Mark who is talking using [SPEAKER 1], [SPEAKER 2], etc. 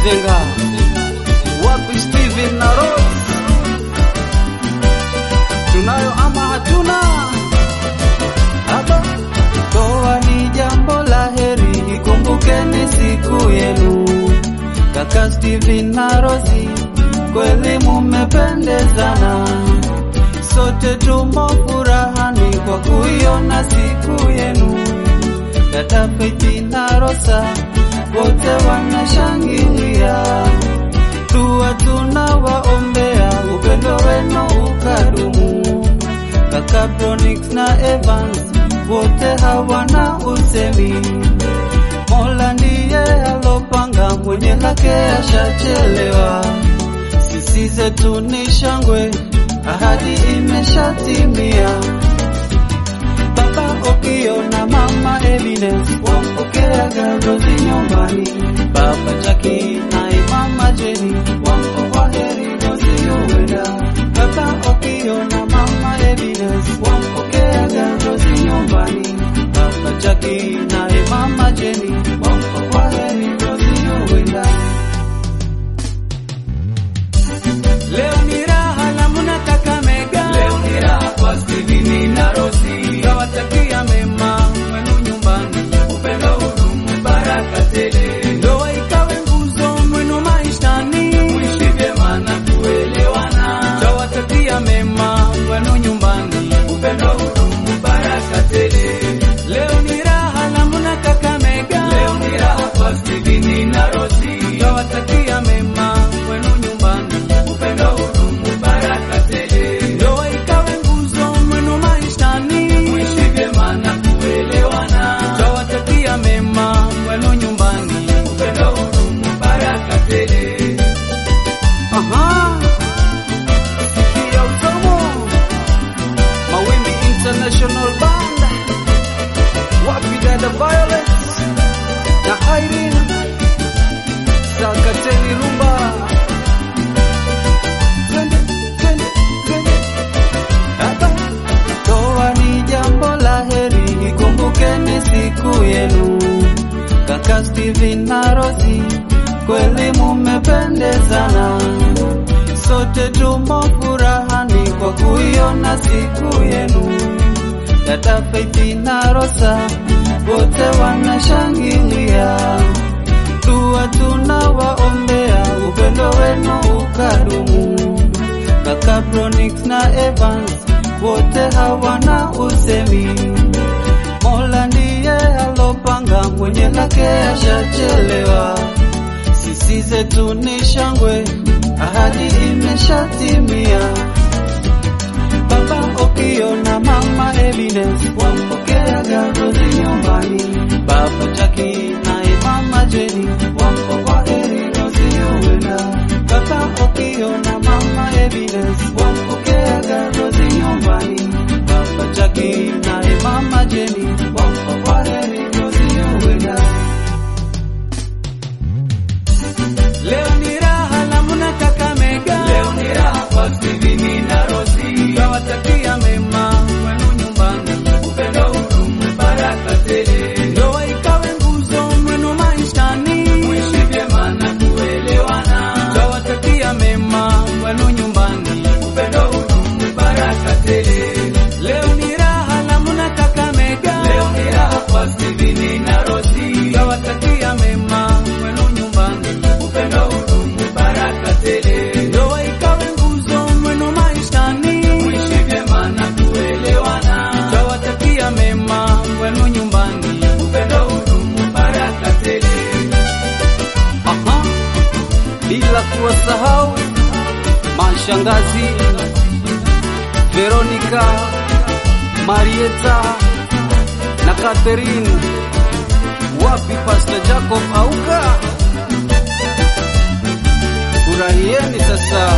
[SPEAKER 1] Zenga, wapi Steven na Rose? Tunayo ama hatuna? Haba, toa ni jambo la heri, ikumbukeni siku yenu. Kaka Steven na Rosi, kweli mumependezana, sote tumo furahani kwa kuiona siku yenu. Dada Faith na Rosa wote wanashangilia, dua tunawaombea, upendo wenu ukadumu. Kaka Bronix na Evans wote hawana usemi, Mola ndiye alopanga, mwenye lake ashachelewa. Sisi zetu ni shangwe, ahadi imeshatimia. Baba Okio na mama Evidence wampokea Garozi nyumbani. Baba Jaki naye mama Jeni wampo kwa heri Rozi uwenda. Baba Okio na mama Evidence wampokea Garozi nyumbani. Baba Jaki naye mama Jeni wampo kwa heri Rozi uwenda. Leo ni raha na mnataka mega. Leo ni raha kwa Steveni na Rosi. Tawatakia mema mwenu nyumbani. Upendo hudumu baraka tele. Ndoa ikawe nguzo mwenu maishani. Muishi vyema na kuelewana. Tawatakia mema mwenu nyumbani. Upendo hudumu baraka tele. Leo ni raha na mnataka mega. Leo ni raha kwa Steveni na Rosi. Tawatakia mema mwenu nyumbani. Upendo hudumu baraka tele. Ndoa ikawe nguzo mwenu maishani. Muishi vyema na kuelewana. Tawatakia mema mwenu nyumbani. Upendo hudumu baraka tele. Aha. Sikia utamu. Mawimbi International Band. Wapi dada Violet na Irene. Sakateni rumba. Twende, twende, twende. Hapa. Ndoa ni jambo la heri, ikumbukeni siku yenu. Kaka Steven na Rosi, kweli mumependezana, sote tumo furahani kwa kuiona siku yenu. Dada Faith na Rosa wote wanashangilia, dua tunawaombea, upendo wenu ukadumu. Kaka Bronix na Evans wote hawana usemi, Mola ndiye alopanga, mwenye lake ashachelewa. Sisi zetu ni shangwe, ahadi imeshatimia. Baba Okio na mama Evidence wampokea Garozi nyumbani. Baba Jaki naye mama Jeni wampo kwa heri Rozi uwenda. Baba Okio na mama Evidence wampokea Garozi nyumbani. Baba Jaki naye mama Jeni wampo kwa heri Rozi uwenda. Leo ni raha na mnataka mega. Leo ni raha kwa Steveni na Rosi. Tawatakia mema mwenu nyumbani. Upendo hudumu baraka tele. Ndoa ikawe nguzo mwenu maishani. Muishi vyema na kuelewana. Tawatakia mema mwenu nyumbani. Upendo hudumu baraka tele. Leo ni raha na mnataka mega. Leo ni raha kwa Steveni na Rosi. Tawatakia mema mwenu nyumbani. Upendo hudumu baraka tele. Ndoa ikawe nguzo mwenu maishani. Muishi vyema na kuelewana. Tawatakia mema mwenu nyumbani. Upendo hudumu baraka tele. Aha. Bila kuwasahau mashangazi Veronica, Marieta na Catherine. Wapi Pastor Jacob Auka? Furahieni sasa.